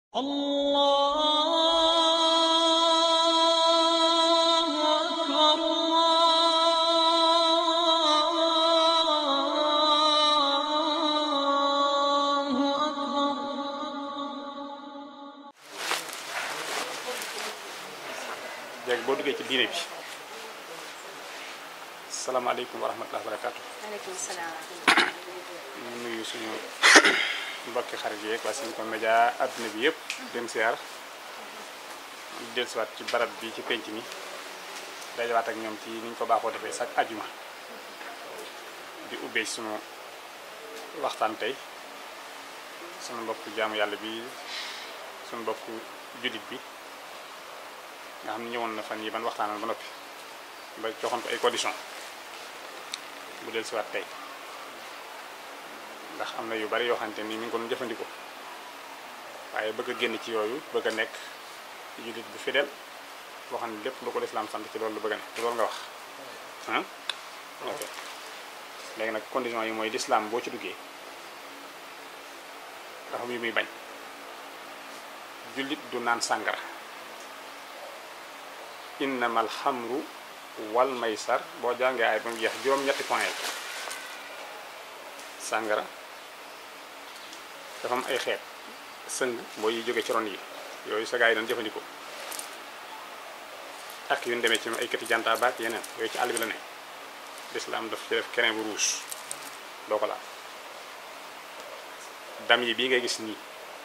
الله أكبر الله أكبر léegi boo duggee ci diine bi salaamaaleykum wa rahmatulah barakaatu maaleykum salaam. ñu nuyu suñu mbokki xarit yeeg waa suñu ko média adduna bi yëpp dem siyaar di dellusiwaat ci barab bi ci penc mi dajawaat ak ñoom ci ni ñu ko baaxoo defee sax ajuma di ubbee ci suñu waxtaan tey suñu mbokk jaamu yàlla bi suñu mbokk jullit bi nga xam ne ñëwoon na fan yi ban waxtaanal ba noppi ba joxoon ko ay condition bu del siwaat tey ndax am na yu bari yoo xamante ni mi ngi ko doon jëfandikoo waaye bëgg a génn ci yooyu bëgg a nekk jullit bu fidèle boo xam ne lépp lu ko lislaam sant ci loolu lu bëgg a nekk ci loolu nga wax ah ok léegi nag condition yi mooy lislaam boo ci duggee dafa am yu muy bañ jullit du naan sàngara innamal xamru wal maysar boo jàngee ay ba mu jeex juróom-ñetti point yi sàngara dafa am ay xeet sëng mooy yi jóge ci ron yi yooyu sa gaa yi doon jëfandikoo ak yu ñu demee ci ay këti janta baak yeneen yooyu ci àll bi la ne lislaam daf ci def keneen bu rouge doo ko laal dam yi bii ngay gis nii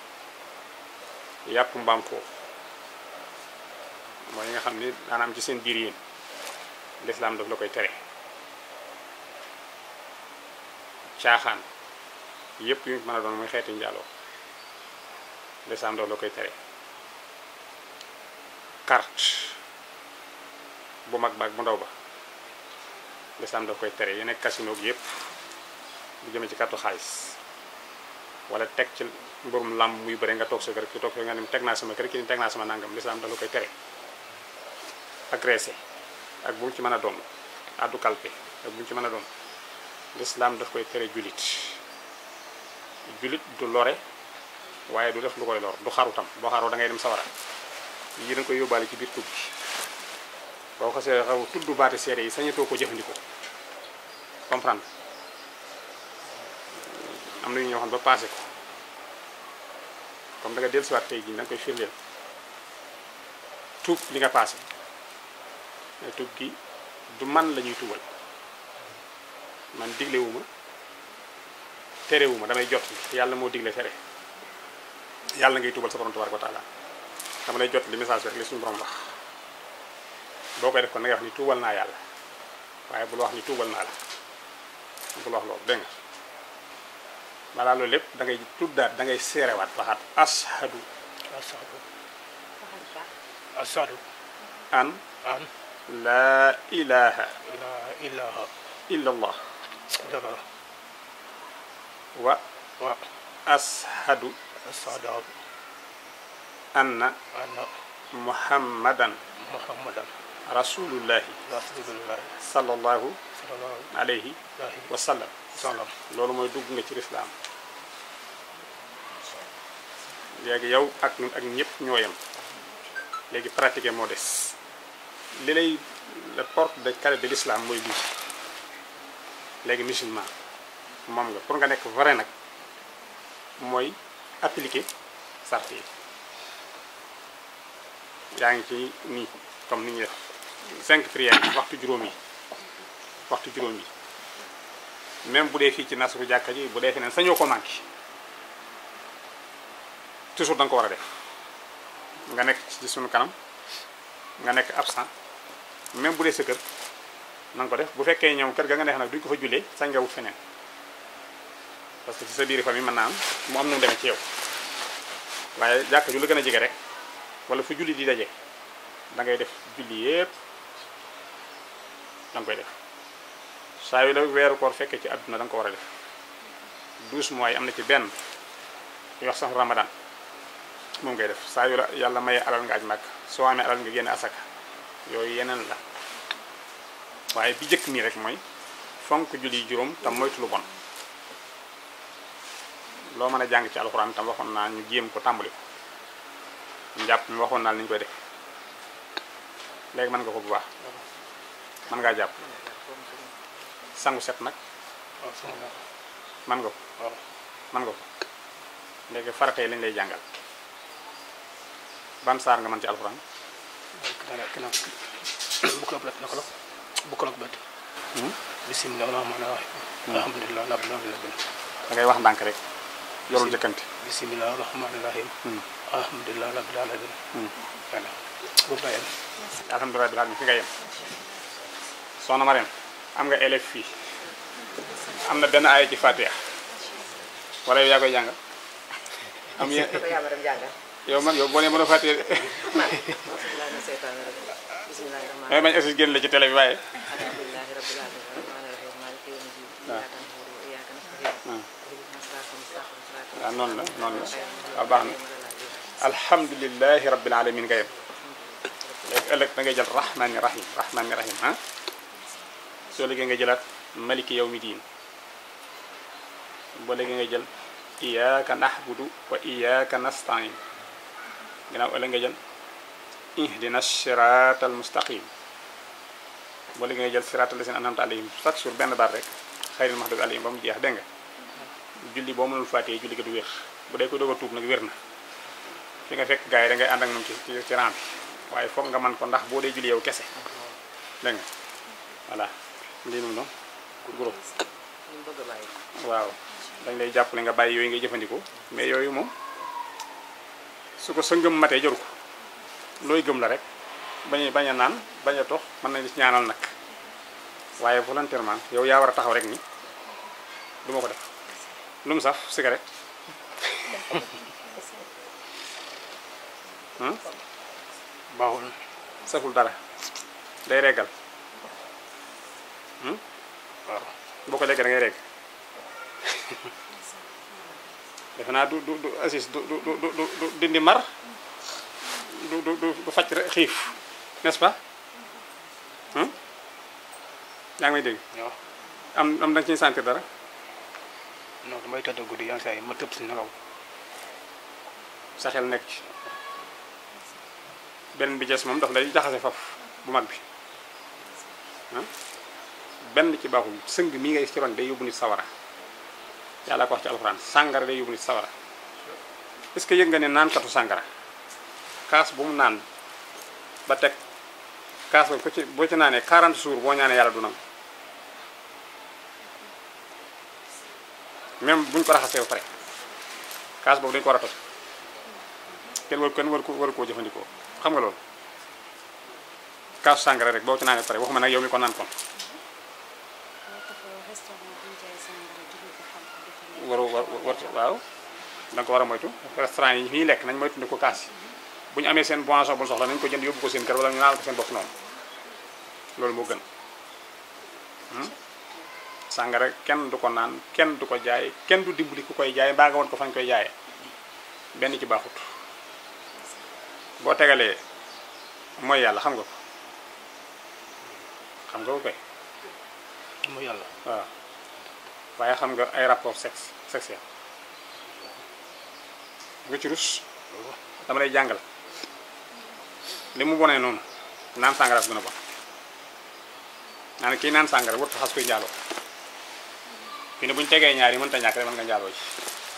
yàpp mbaam foofu mooy yi nga xam ni maanaam ci seen biir yéen lislaam daf la koy tere caaxaan yépp yu mën a doon muy xeeti njaaloo lislaam daf la koy tere carte bu mag baag bu ndaw ba lislaam daf koy tere yi nekk casino gi yépp bu jëmee ci carte xaalis wala teg ci mburum làmb muy bëre nga toog sa kër ki toog nga ne teg naa sama kër ki ni teg naa sama nangam lislaam daf la koy tere agressé ak bu mu ci mën a doon addu kalpe ak bu mu ci mën a doon lislaam daf koy tere julit julit du lore waaye du def lu koy lor du xaru tam boo xaroo da ngay dem sawara yi da koy yóbbaale ci biir tub bi boo xasee xaw tudd baati seede yi sañatoo ko jëfandikoo comprendre am na ñu ñoo xam ba passé ko comme da nga dellusiwaat tey jii da nga koy firndeel tuub li nga passé mais tuub gi du man la ñuy tuubal man diglewuma terewuma damay jot yàlla moo digle tere yàlla ngay tuubal sa borom tabaraka wa taala dama lay jot li message bi rek li suñu borom wax boo koy def kon na ngay wax ni tuubal naa yàlla waaye bul wax ni tuubal naa la bul wax loolu dégg nga balaa loolu lépp da ngay tuddaat da ngay seerewaat waxaat ashadu asadu waxal baax. asadu an an laa ilaha la ilaha illa allah illallah wa wa ashadu asadu anna anna muhammadan muhammadan rasulullahi rasulullah sallallahu sallallahu alayhi alayhi wa sallam wa sallam loolu mooy dugg nga ci lislaam léegi yow ak ñun ak ñëpp ñoo yem léegi pratiquer moo des li lay la porte de carré de l'islam mooy lii léegi musulman moom nga pour nga nekk vrai nag mooy appliquer sart yi yaa ngi ci nii comme ni ñuy def cinq prières yi waxtu juróom yi waxtu juróom yi même bu dee fii ci nasru jàkka ji bu dee feneen sañoo ko manqué toujours da nga ko war a def nga nekk ci sunu kanam nga nekk absent même bu dee sa kër na nga ko def bu fekkee ñoom kër ga nga neex nag duñ ko fa jullee sañ nga wut feneen parce que ci sa biir famille mën naa am mu am nu mu demee ci yow waaye jàkka ju la gën a jege rek wala fu julli di daje da ngay def julli yépp da nga koy def saa yu la weeru koor fekkee ci àdduna da nga ko war a def douze mois yi am na ci benn yu wax sax ramadan moom ngay def saa yu la yàlla maye alal nga aj màkk soo amee alal nga génne asaka yooyu yeneen la waaye bi jëkk nii rek mooy fonk julli juróom tam moytu lu bon loo mën a jàng ci alxuraan tam waxoon naa ñu jéem ko tàmbali ko njàpp mi waxoon naa la ni ñu koy def léegi mën nga ko bu baax mën ngaa jàpp sangu set nag waaw sama la mën nga ko waaw mën nga ko léegi farata yi lañ lay jàngal ban saar nga mën ci alxuraan kena kena bu ko ëpp naka la bu ko ëpp bismillah rahmaani rahim alhamdulilah rabbil alamin da ngay wax ndànk rek yorul jëkkante bismillah rahmaani rahim alhamdulilah rabbil alamin voilà bu bàyyee alhamdulilah bi alamin fi nga yem soxna Mariam am nga élève fii am na benn aaya ci Fatiha wala yow yaa koy jàngal am ye ko yaa ma dem jàngal yow man yow boo nee mën a Fatiha de man bismillahi mina seytaani rajim bismillahi rahmaani may bañ assis génn la ci télé bi waaye alhamdulillahi rabbil alamin rahmaani rahim maliki yawmi din iyyaka na'budu wa iyyaka nasta'in ihdinas siratal mustaqim siratal waaw noonu la noonu la waaw baax na alhamdulilahi rabbil alamin nga yem léegi ëllëg da ngay jël rahmani rahim rahmani rahim ah soo léegi nga jëlaat maliki yawmi diin boo léegi nga jël iyyaka nahbudu wa iyyaka nasta'in ginnaaw ëllëg nga jël ihdina siratal mustaqim boo léegi nga jël siratal lazina an'amta alayhim chaque jour benn baat rek xayril mahdubi alayhim ba mu jeex dégg nga julli boo mënul fàttee julli ga du wér bu dee ko doog a tuub nag wér na fi nga fekk gars yi da ngay ànd ak moom ci ci ci rang bi waaye foog nga man ko ndax boo dee julli yow kese dégg nga voilà lii moom noonu groupe ñu bëgg a bàyyi waaw dañ lay jàppale nga bàyyi yooyu ngay jëfandikoo mais yooyu moom su ko sa ngëm matee jaru ko looy gëm la rek bañ a bañ a naan bañ a tox mën nañ ci ñaanal nag waaye volontairement yow yaa war a taxaw rek ni du ma ko def lu mu saf cigarette hmm? baaxul saful dara day reggal waaw boo ko lekkee da ngay regg defe naa du du du assis du du du du du dindi mar du du du du faj rek xiif n'est-ce pas hmm? yaa ngi may dégg waaw am am da nga ciy sentir dara non damay tëdd guddi yenn saa yi ma tëb si nelaw sa xel nekk ci benn bi jees moom daf lay jaxase faf bu mag bi ah benn ci baaxul sëng mii ngay ci ron day yóbbu nit sawara yàlla ko wax ci alxuraan sàngara day yóbbu nit sawara est-ce que yëg nga ne naankatu sàngara kaas bu mu naan ba teg kaas ba ko ci boo ci naanee 40 jours boo ñaanee yàlla du nangu même buñ ko raxasee ba pare kaas boobu dañu ko war a toj kenn war kenn war ko war koo jëfandikoo xam nga loolu kaasu sàngara rek boo ci naanee ba pare waxuma nag yow mi ko naan kon waru war war waaw da nga ko war a moytu restaurant yi fii lekk nañ moytu ni ko kaas yi bu ñu amee seen boisson bu ñu soxla nañ ko jënd yóbbu ko seen kër wala ñu naan ko seen bopp noonu loolu moo gën hmm? sàngara kenn du ko naan kenn du ko jaay kenn du dimbali ku koy jaay mbaa nga woon ko fañ koy jaayee benn ci baaxut boo tegalee mooy yàlla xam nga ko xam nga ko koy mu yàlla waaw waaye xam nga ay rapport sexe sexuel nga ci rus dama lay jàngal li mu bonee noonu naan sàngara gën a bon naa ne kii naan sàngara wut xas koy njaaloo fi ne bu ñu tegee ñaar yi mënta ñàkk rek mën nga njaaloo ci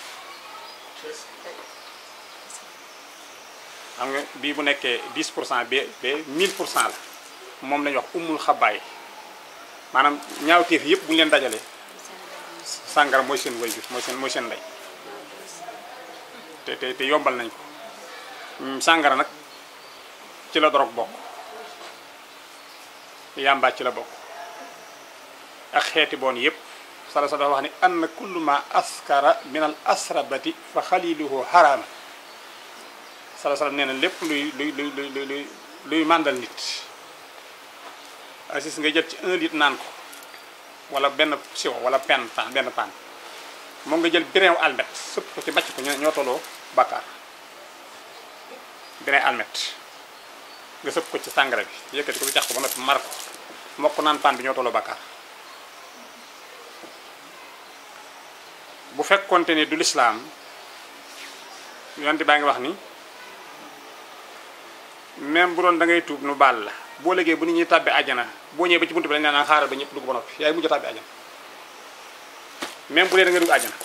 xam nga bii bu nekkee 10 pour cent ba ba 1000 pour cent la moom la ñuy wax umul xabaay maanaam ñaawteef yëpp bu ñu leen dajalee sàngara mooy seen way bi mooy seen mooy seen ndey te te te yombal nañ ko Mm, sàngara nag ci la dorog bokk yàmba ci la bokk ak xeeti boon yëpp sala sa dafa wax ni ann kullu ma askara min al asrabati fa xaliluhu xaraama sala sala nee na lépp luy luy luy luy luy luy luy màndal nit assis nga jël ci un litre naan ko wala benn siwo wala pen pan benn pan moom nga jël bireew almet sëpp ko ci bàcc ko ñoo ñoo tolloo bàkkaar bireew almet nga sëpp ko ci sàngara bi yëkkati ko bi cax ko ba noppi mar ko moo ko naan pan bi ñoo tolloo bàkkaar bu fekkonte ni du lislaam yonent baa ngi wax ni même bu doon da ngay tuub nu baal la boo léegi bu nit ñuy tàbbi àjjana boo ñëwee ba ci buntu bi dañ naan xaaral ba ñëpp dugg ba noppi yaay mujj a tàbbi àjjana même bu dee da nga dugg àjjana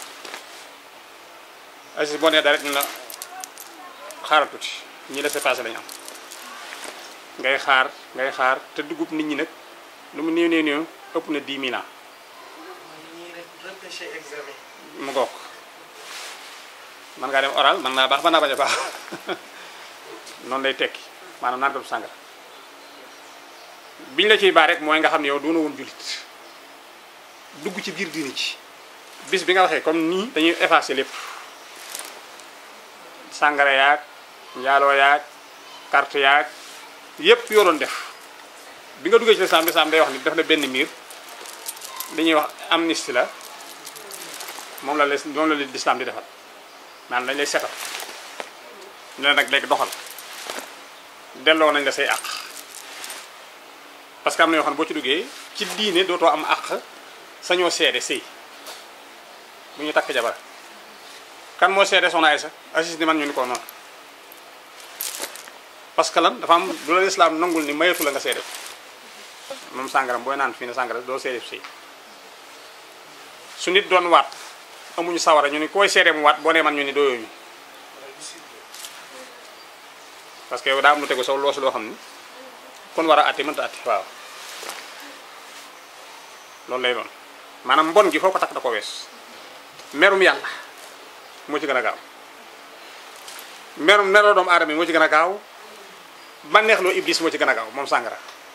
asi boo nee dara rek ñu la xaaral tuuti ñi laisser passer lañu am ngay xaar ngay xaar te dugub nit ñi nag lu mu néew néew néew ëpp na 10 000 ans ñuy repêché examen. mu ngoog man ngaa dem oral man naa baax man naa bañ a baax noonu lay tekki maanaam naan ko sàngara biñ la ciy baax rek mooy nga xam ne yow doona woon jullit dugg ci biir diini ci bis bi nga waxee comme nii dañuy effacer lépp sàngara yaag njaaloo yaag carte yaag yépp yoo doon def bi nga duggee ci lislaam lislaam day wax ni def na benn miir dañuy wax amnistie la moom la les moom la leen lislaam di defal maanaam dañ lay setal ñu ne nag léegi doxal delloo nañ la say àq parce que am na yoo xam ne boo ci duggee ci diine dootoo am àq sañoo seede sëy bu ñu takk jabar kan moo seede soxna Aysa Aziz ni man ñu ni ko noonu parce que lan dafa am du la lislaam nangul ni mayatu la nga seede ko moom sàngaram booy naan fii ne sàngara doo seede sëy su nit doon waat amuñu sawara ñu ni koy seede mu waat boo nee man ñu ni dooyooñu parce que yow daa am lu tegu saw loosu loo xam ni kon war a àtte mënta àtte waaw loolu lay doon maanaam mbon gi foo ko takk da ko wees merum yàlla moo ci gën a gaaw merum meroo doomu aadama yi moo ci gën a gaaw bànneexloo iblis moo ci gën a gaaw moom sàngara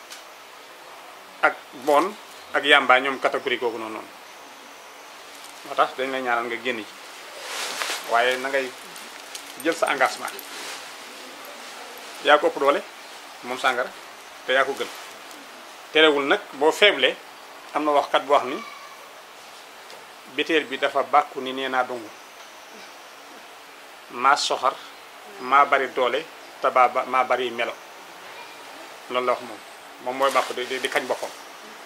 ak bon ak yàmbaa ñoom catégorie googu noonu noonu moo tax dañ lay ñaanal nga génn ci waaye na ngay jël sa engagement yaa ko ëpp doole moom sàngara te yaa ko gën terewul nag boo faible am na waxkat bu wax ni biteel bi dafa bàkku ni nee naa dungu maa soxar maa bari doole te baa ba maa bari melo loolu la wax moom moom mooy bàkku di di kañ boppam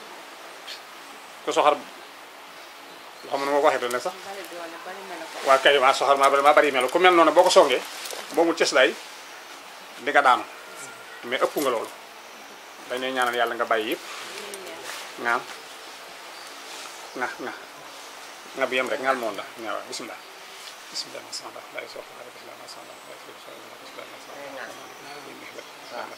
ku soxar loo xam ne moo ko waxee doon sax bari doole bari melo ko waa kay maa soxar maa bari maa bari melo ku mel noonu boo ko songee boo mu cëslaay di nga daanu mais ëpp nga loolu dañ lay ñaanal yàlla nga bàyyi yëpp ngaam nga nga nga bi yem rek ngal moom la nga waaw bisimilah bisimilah ma sanda lay sox bisimilah ma sanda lay sox bisimilah ma sanda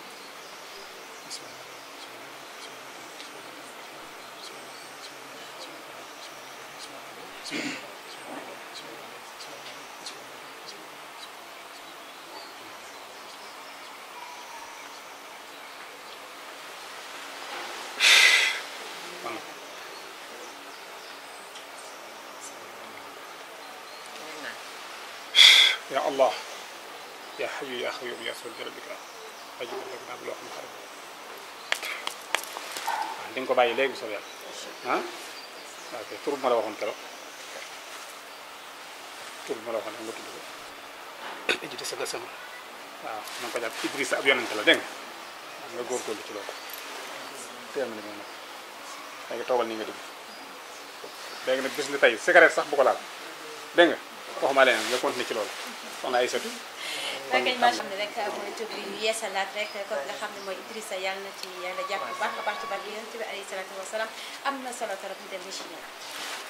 يا الله يا حي يا قيوم يا ذو الجلال والإكرام ajib rek naa loo xam xarit waaw di nga ko bàyyi léegi bu soobee yàlla ah ok tur bu ma la waxoon keroog tur bu ma la waxoon nga tudd ko ejjite saga sama waaw na nga ko jàpp Idrissa ab yonente la dégg nga nga góorgóorlu ci loolu teel ma li nga nag léegi toogal nii nga dugg léegi nag bis ni tey cigarette sax bu ko laal dégg nga waxuma leneen nga continuer ci loolu soxna Aïssatou rek maa xam ne rek mooy tur bi ñu yeesalaat rek ko nga xam ne mooy Idrissa yàlla na ci yàlla jàpp bu baax a baax ci barke yonent bi alayhi salaatu wasalaam am na solo trop ñu dem ci ñoom